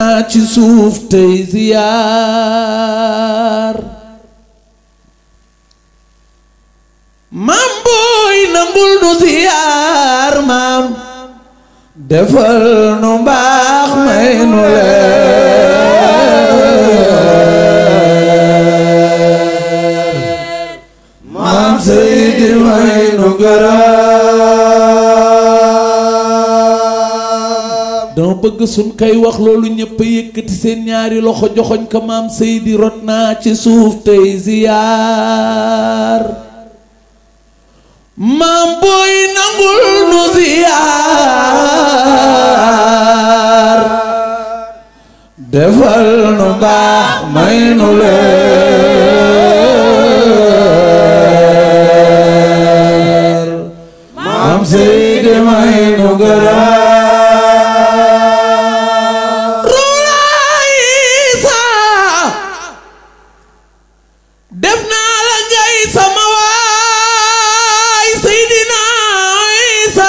ci suuf tey ziyaar maam booy nangul nu ziyaar maam defal nu mbaax may nu leer maam Seydi may nu gërëm dama bëgg suñ kay wax loolu ñëpp a yëkkati seen ñaari loxo joxoñ ko maam Seydi rot naa ci suuf tey ziyaar maam booy nangul nu ziyaar defal nu mbaax may nu leer maam Seydi may nu gërëm rulaay saa def naa la ngay sama waay Seydina Isa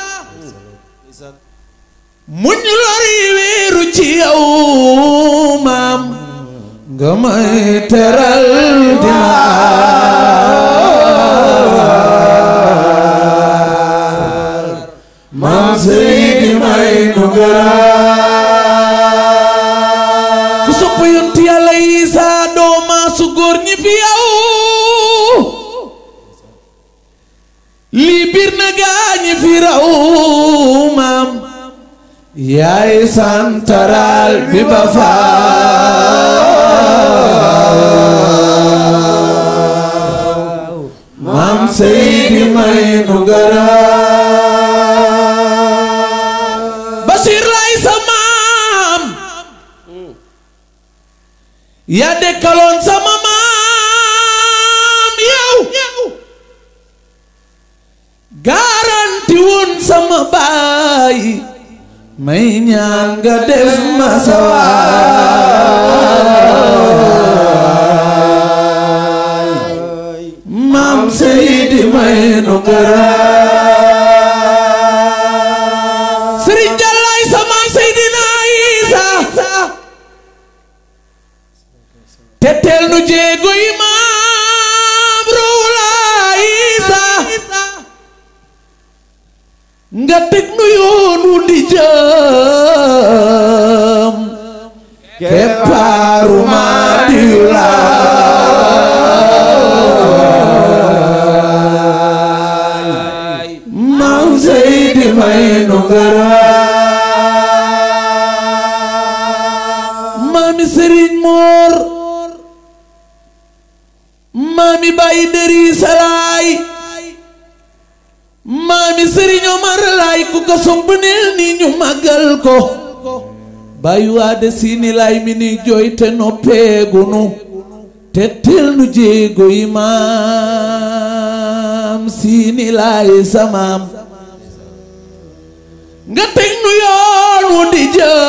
muñ lori wéeru ci yow maam nga may teral dinaar maam Seydi may nu gërëm ku sopp yonent yàlla Isa dooma su góor ñi fi yow lii biir na gaañi fi raw maam yaay santaral bi ba faaw maam Seydi may nu gërëm Basiir lay sa maam yaa dekkaloon sama maam yow garanti woon sama baay may ñaan nga def ma sawaay maam Seydi may nu gërëm Sëriñ Jàllaay sa maam Seydina Isa te teel nu jéego yi maam Ruwulaay Isa nga teg nu yoon wu di jëm keppaaru maa di laay maam Seydi may nu gërëm maami Sëriñ Moor maami Baay Dëri Salaay maami Sëriñ Omar laay ku ko sopp neel ni ñu màggal ko bàyyi waade siini laay mi ni jooy te noppeegunu te tel nu jéego yi maam siini laay samaam nga teg nu yoon wu di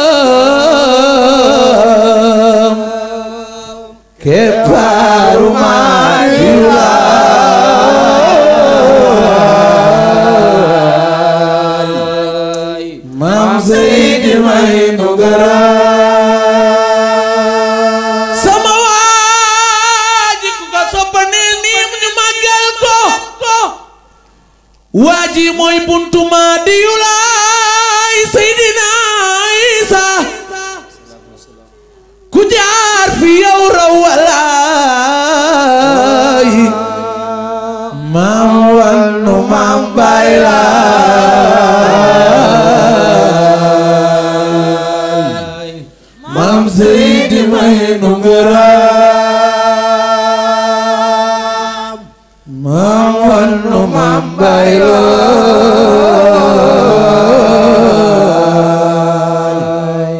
jëm keppaaru maa di laay maam Seydi may nu gërëm sama waaji ku ko soppaneel nii ñu màggal ko waaji mooy buntu maa di yu laay Seydina Isa ku jaar fi yow raw walaay maam wannu maam baay laay maam Seydi may nu ngërëm maam wannu maam baay laay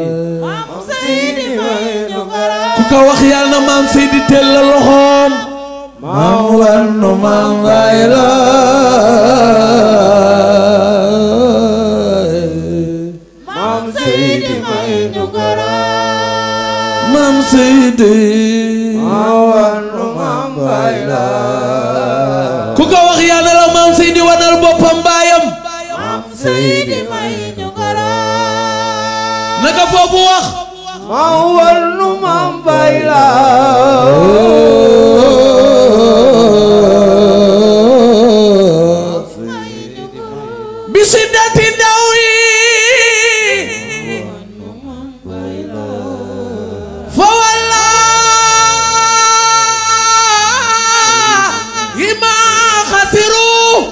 ku ko wax yàlla na maam Seydi teel la loxoom maam wannu maam baay laay Maam Seydi may ñu gërëm. maam Seydi Mawannu maam Baay Laay. ku ko wax yàlla la maam Seydi wanal boppam baayam Maam Seydi may ñu gërëm. naka foofu wax ma wannu mam bayla bi siddati daw yi fa wallaahi ma xasiru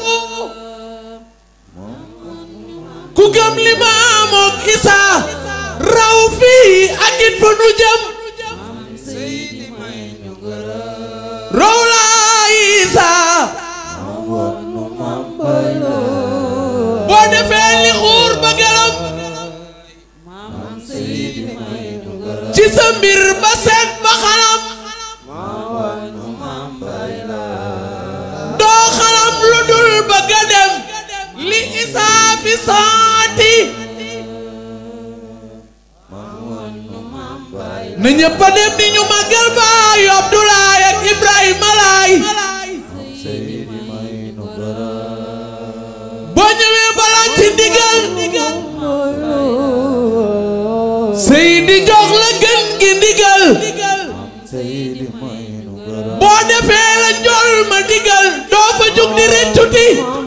ku gëm li ma moom Isa raw fii ak it fa nu jëm raw laa Isa boo defee li xuur ba gëlëm ci sa mbir ba seet ba xalam doo xalam lu dul ba ga dem li isaa fi saati na ñëpp a dem ni ñu màggal baayu Abdoulaye ak Ibrahima Laay boo ñëwee balaa ci ndigal Seydi jox la gën gi ndigal boo defee la njool ma ndigal doo fa jug di rëccuti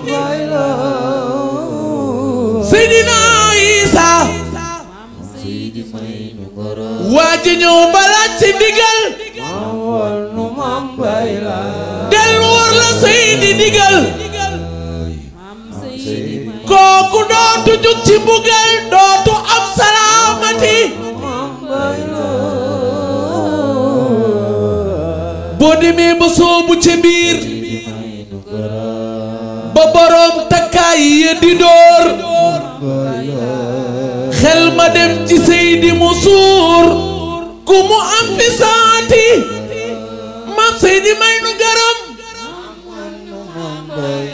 Seydina Isa waa ji ñëw balaa ci ndigal dellu war la Seydi ndigal kooku dootu jug ci mbugal dootu am salaamati boo demee ba soobu ca biir ba boroom takkaay ya di door xel ma dem ci Seydi mu suur ku mu am fi saati maam Seydi may nu garam